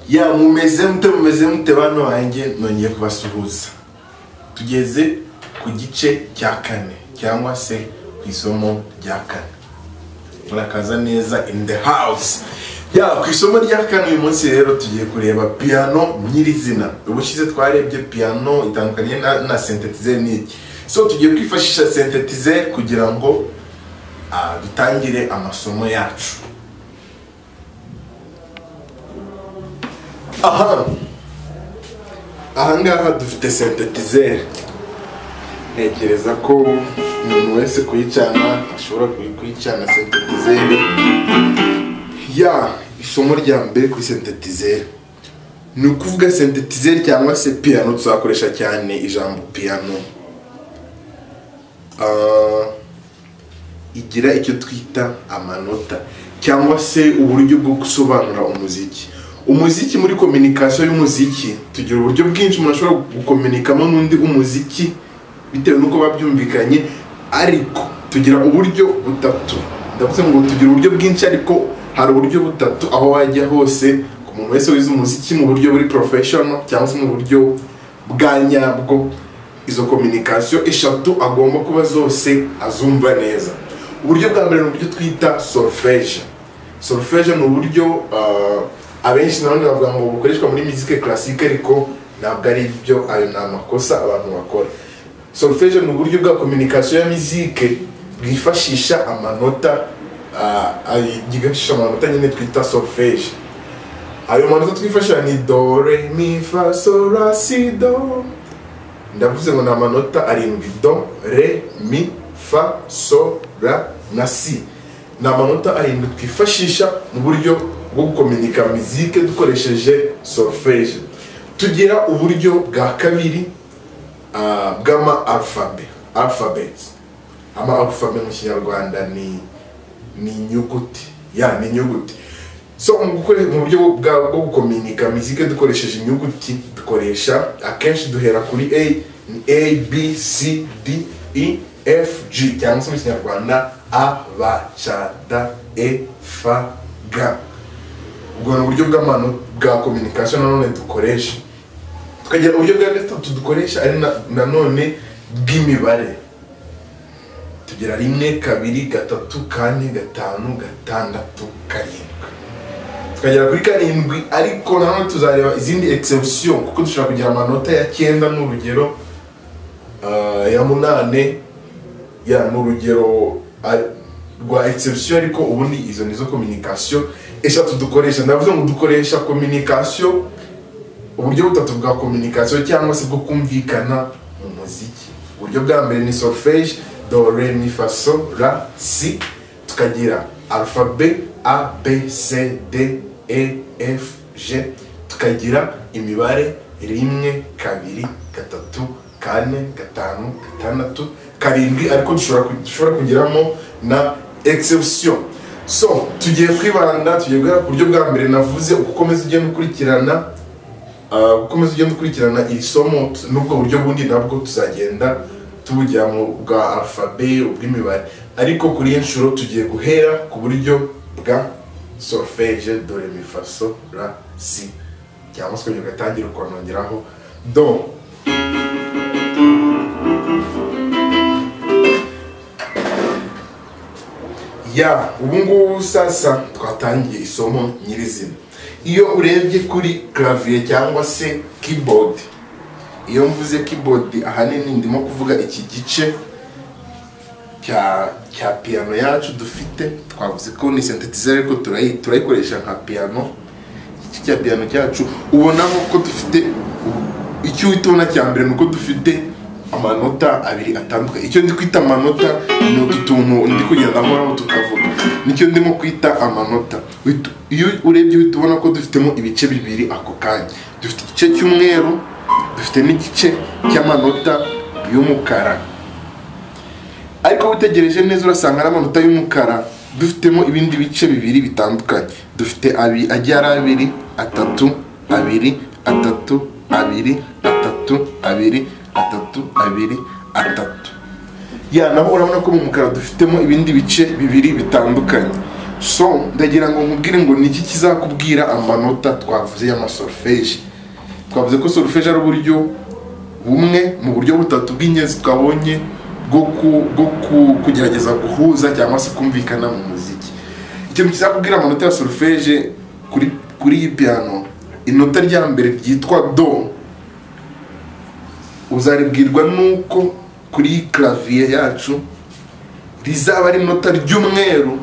ya mumeze mute mumeze mute bano banjye nongeye kubasuhuza tugeze ku gice cya kane cyangwa se ku isomo rya kane murakaza neza in the house ya ku isomo rya kane uyu munsi rero tugiye kureba piyano nyirizina ubushize twarebye piyano itandukanye na, na sentetize n'iki so tugiye kwifashisha sentetize kugira ngo ah, dutangire amasomo yacu aha ahangaha dufite sentetizeri ntekereza ko umuntu wese kuyicana ashobora kuyi- kuyicana sentetizeri ya isomo rya mbere kuri sentetizeri ni ukuvuga sentetizeri cyangwa se piyano tuzakoresha cyane ijambo piyano Ah, igira icyo twita amanota cyangwa se uburyo bwo gusobanura umuziki umuziki muri kominikasiyo y'umuziki tugira uburyo bwinshi umuntu ashobora gukominikamo n'undi umuziki bitewe n'uko babyumvikanye ariko tugira uburyo butatu ndavuze ngo tugira uburyo bwinshi ariko hari uburyo butatu aho wajya hose ku muntu wese wize umuziki mu buryo buri porofeshono cyangwa se mu buryo bwa nyabwo izo kominikasiyo eshatu agomba kuba zose azumva neza uburyo bwa mbere ni uburyo twita solfeje solfeje ni uburyo ah, abenshi nanone bavuga ngo bukoreshwa muri muzike classique ariko ntabwo ari byo ayo ni amakosa abantu bakora solfeje ni uburyo bwa communication ya muzike bwifashisha amanota ah, ay- bwifashisha amanota nyine twita solfeje ayo manota twifashisha ni do re mi fa sol la si do ndavuze ngo ni amanota arindwi do re mi fa so ra na si ni amanota arindwi twifashisha mu buryo bwo gukominika mizike dukoresheje solfeje tugira uburyo bwa kabiri ah, bw'ama alfabe alphabet ama alfabe mu kinyarwanda ni ni inyuguti ya ni inyuguti so mu gukore mu buryo bwa- bwo gukominika mizike dukoresheje inyuguti dukoresha akenshi duhera kuri a ni a b c d e f g cyangwa se mu kinyarwanda a b c d e f g ubwo ni uburyo bw'amanota bwa kominikasiyo nanone dukoresha tukagira uburyo bwa gatatu dukoresha ari na- nanone bw'imibare tugira rimwe kabiri gatatu kane gatanu gatandatu karindwi tukagera kuri karindwi ariko nanone tuzareba izindi exception kuko dushobora kugira amanota ya cyenda n'urugero ah, ya munane ya n'urugero ah, rwa exception ariko ubundi izo nizo communication eshatu dukoresha ndavuze ngo dukoresha communication uburyo butatu bwa communication cyangwa se bwo kumvikana mu muziki uburyo bwa mbere ni solfege do re mi fa so ra si tukagira alphabet a b c d e f g tukagira imibare rimwe kabiri gatatu kane gatanu gatandatu karindwi ariko dushobora ku- dushobora kugiramo na exception so tugiye kwibanda tugiye guhera ku buryo bwa mbere navuze ukomeza ugenda ukurikirana Uh, ukomeza ugenda ukurikirana iri somo t- n'ubwo buryo bundi nabwo tuzagenda tubujya mu bwa alfabe ubw'imibare ariko kuri iyi nshuro tugiye guhera ku buryo bwa solfege do re mi fa so ra si cyangwa se ukongera ugatangira ukonongeraho do ya ubu ngubu sasa twatangiye isomo nyirizina iyo urebye kuri clavier cyangwa se keyboard iyo mvuze keyboard ahanini ndimo kuvuga iki gice cya cya piano yacu dufite twavuze ko ni sintetizer ariko turayi- turayikoresha nka piano iki cya piano cyacu ubonaho ko dufite icyo uhita ubona cya mbere ni uko dufite amanota abiri atandukanye icyo ndi kwita amanota ni utu tuntu ndi kugenda nkoraho tukavuga nicyo ndimo kwita amanota Uhita- iyo urebye uhita ubona ko dufitemo ibice bibiri ako kanya dufite igice cy'umweru dufite n'igice cy'amanota y'umukara ariko witegereje neza urasanga n'amanota y'umukara dufitemo ibindi bice bibiri bitandukanye dufite abi ajya ari abiri atatu abiri atatu abiri atatu abiri atatu abiri atatu ya naho urabona ko mu mukara dufitemo ibindi bice bibiri bitandukanye so ndagira ngo nkubwire ngo niki kizakubwira amanota twavuze y'amasolfeji twavuze ko solfeji ari uburyo bumwe mu buryo butatu bw'ingenzi twabonye bwo ku- bwo ku- kugerageza guhuza cyangwa se kumvikana mu muziki ikintu kizakubwira amanota ya solfeje kuri kuri iyi piano inota rya mbere ryitwa do uzaribwirwa nuko kuri iyi clavier yacu rizaba ari inota ry'umweru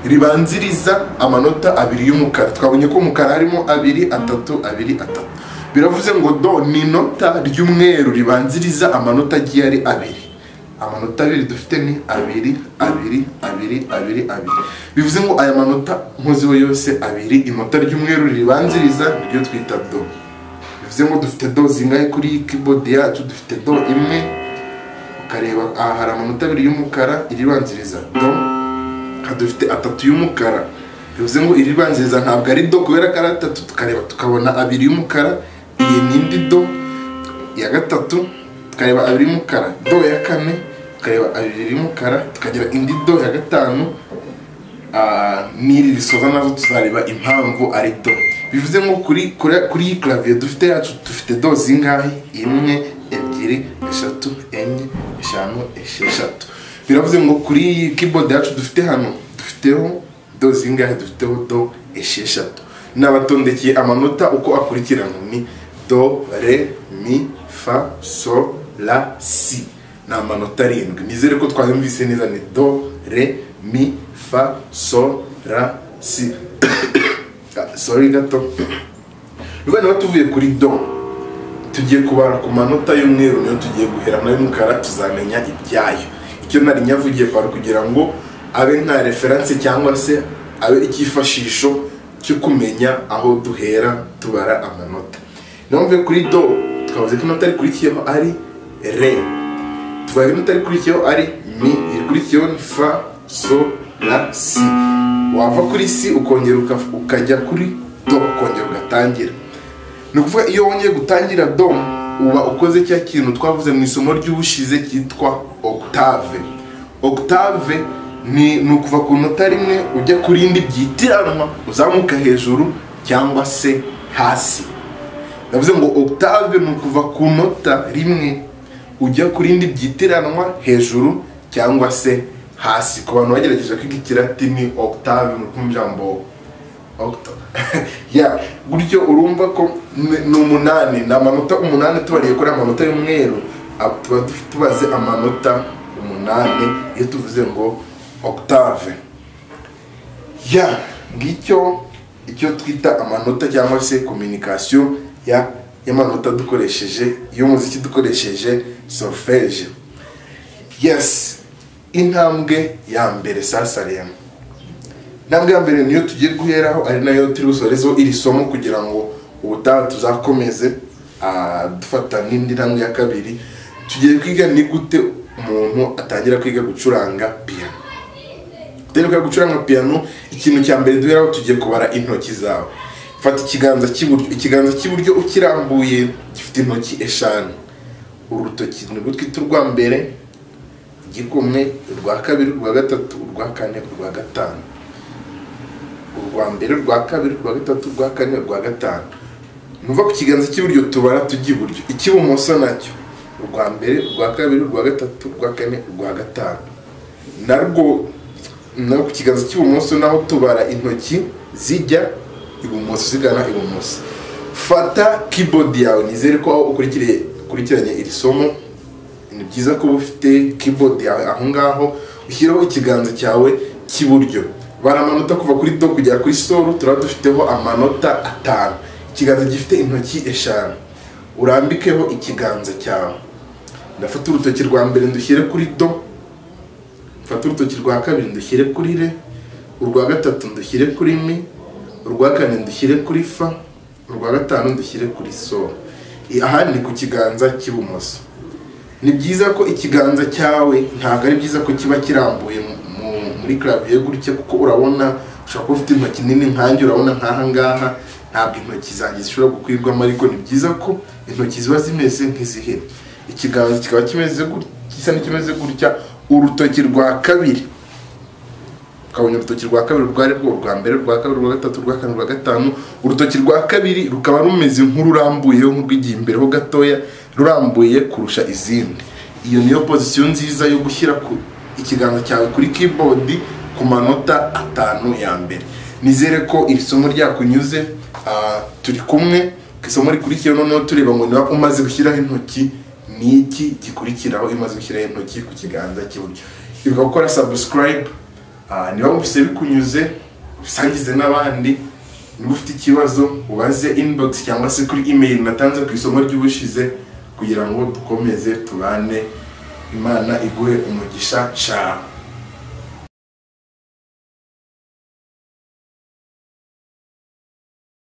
ribanziriza amanota abiri y'umukara twabonye ko umukara harimo abiri atatu abiri atatu biravuze ngo do ni inota ry'umweru ribanziriza amanota agiye ari abiri amanota abiri dufite ni abiri abiri abiri abiri abiri bivuze ngo aya manota nkoziho yose abiri inota ry'umweru ribanziriza niryo twita do bivuze ngo dufite do zingahe kuri iyi keyboard yacu dufite do imwe ukareba aha hari amanota abiri y'umukara iribanziriza do aha dufite atatu y'umukara bivuze ngo iribanziriza ntabwo ari do kubera ko ari atatu tukareba tukabona abiri y'umukara iyi ni indi do iya gatatu tukareba abiri y'umukara do ya kane tukareba abiri y'umukara tukagira indi do ya gatanu Ah, n'iri risoza nazo tuzareba impamvu ari do bivuze ngo kuri kuri- kuri iyi clavier dufite yacu dufite do zingahe imwe ebyiri eshatu enye eshanu esheshatu biravuze ngo kuri iyi keyboard yacu dufite hano dufiteho do zingahe dufiteho do esheshatu nabatondekeye amanota uko akurikirana ni do re mi fa so la si ni amanota arindwi nizere ko twayumvise neza ni do re mi fa so ra si Ah, sorry gato rwanda niba tuvuye kuri do tugiye kubara ku manota y'umweru niyo tugiye guhera nayo y'umukara tuzamenya ibyayo icyo nari nyavugiye kwari kugira ngo abe nka referanse cyangwa se abe icyifashisho cyo kumenya aho duhera tubara amanota niyo mvuye kuri do twavuze ko inota rikurikiyeho ari re tuvuga inota rikurikiyeho ari mi irikurikiyeho ni fa so la si wava kuri si ukongera uka- ukajya kuri do ukongera ugatangira ni ukuvuga iyo wongeye gutangira do uba ukoze cya kintu twavuze mu isomo ry'ubushize cyitwa octave octave ni ni ukuva ku nota rimwe ujya ku rindi byitiranwa uzamuka hejuru cyangwa se hasi bivuze ngo octave ni ukuva ku nota rimwe ujya ku rindi byitiranwa hejuru cyangwa se hasi ku bantu bagerageje kwiga ikiratini octave ni ukumva ijambo octo ya gutyo urumva ko ni- ni umunani ni amanota umunani tubariye kuri amanota y'umweru ab- tuba duf- tubaze amanota umunani iyo tuvuze ngo octave ya ngicyo icyo twita amanota cyangwa se communication ya y'amanota dukoresheje y'umuziki dukoresheje solfeje yes intambwe ya mbere sasa rero intambwe ya mbere niyo tugiye guheraho ari nayo turi busorezeho iri somo kugira ngo ubutaha tuzakomeze ah, dufata n'indi ntambwe ya kabiri tugiye kwiga ni gute umuntu atangira kwiga gucuranga piano dore ko gucuranga piano ikintu cya mbere duheraho tugiye kubara intoki zawe fata ikiganza cy'iburyo ikiganza cy'iburyo ukirambuye gifite intoki eshanu urutoki ni gutwita urwa mbere igikumwe urwa kabiri urwa gatatu urwa kane urwa gatanu urwa mbere urwa kabiri urwa gatatu urwa kane urwa gatanu nuva ku kiganza cy'iburyo tubara tujya iburyo icy'ibumoso nacyo urwa mbere urwa kabiri urwa gatatu urwa kane urwa gatanu narwo naho ku kiganza cy'ibumoso naho tubara intoki zijya ibumoso zigana ibumoso fata keyboard yawe nizere ko aho ukurikiriye ukurikiranye iri somo ni byiza ko uba ufite keyboard yawe aho ngaho ushyiraho ikiganza cyawe cy'iburyo bara amanota kuva kuri do kugera kuri sol turaba dufiteho amanota atanu ikiganza gifite intoki eshanu urambikeho ikiganza cyawe ndafata urutoki rwa mbere ndushyire kuri do mfate urutoki rwa kabiri ndushyire kuri re urwa gatatu ndushyire kuri mi urwa kane ndushyire kuri fa urwa gatanu ndushyire kuri so I- aha ni ku kiganza cy'ibumoso ni byiza ko ikiganza cyawe ntabwo ari byiza ko kiba kirambuye mu- mu- muri clavier gutya kuko urabona ushobora kuba ufite intoki nini nkanjye urabona nk'aha ngaha ntabwo intoki zanjye zishobora gukwirwamo ariko ni byiza ko intoki ziba zimeze nk'izihera ikiganza kikaba kimeze gutya gisa n'ikimeze gutya urutoki rwa kabiri ukaba ukabona urutoki rwa kabiri rwari rwo urwa mbere rwa kabiri rwa gatatu rwa kane rwa gatanu urutoki rwa kabiri rukaba rumeze nk'ururambuyeho nk'urwigiye imbere ho gatoya rurambuye kurusha izindi iyo niyo pozisiyo nziza yo gushyira ku ikiganza cyawe kuri keyboard ku manota atanu ya mbere nizere ko iri somo ryakunyuze ah, turi kumwe ku isomo rikurikiyeho noneho tureba ngo niba umaze gushyiraho intoki ni iki gikurikiraho iyo umaze gushyiraho intoki ku kiganza cy'iburyo ibuka gukora subscribe Ah, niba wumvise bikunyuze usangize n'abandi niba ufite ikibazo ubaze inbox cyangwa se kuri email natanze ku isomo ry'ubushize kugira ngo dukomeze tubane imana iguhe umugisha cyane